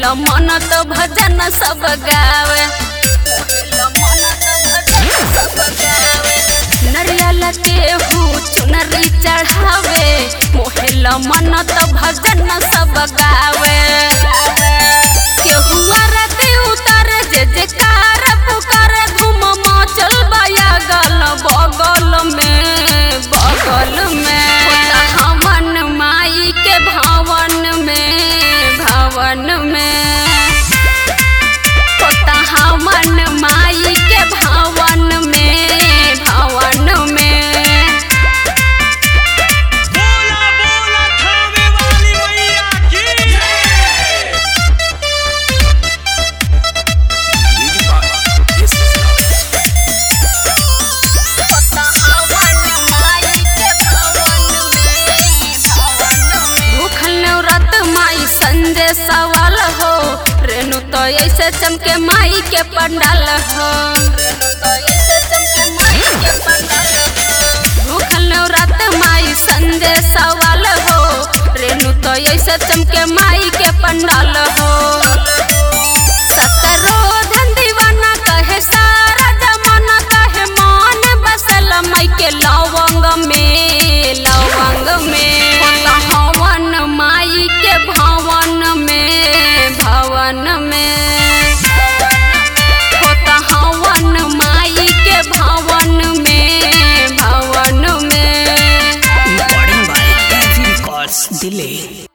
मोहेल मन तो भजन सब गावे मोहेल मन तो भजन सब गावे नरियल के हूँ चुनरी चढ़ावे मोहेल मन तो भजन सब गावे केहू आरती उतारे जे जेकार पुकारे धूम मचल बाया गल बगल में बगल में हवन माई के भवन में भवन में होता हवन माई के भवन में भवन में बोला बोला थावे वाली मैया की भूखल नवरत माई संजय सवाल हो रेणु तो ऐसे चमके माई के पंडाल हो भूखल नवरत माई संजय सवाल हो रेणु तो ऐसे चमके माई के पंडाल हो सतरो धन दीवाना कहे सारा जमाना कहे मन बसल माई के लवंग में लवंग में होता हवन माई के भवन में भवन में होता हवन माई के भवन में भवन में Recording by Heavy Records Delay.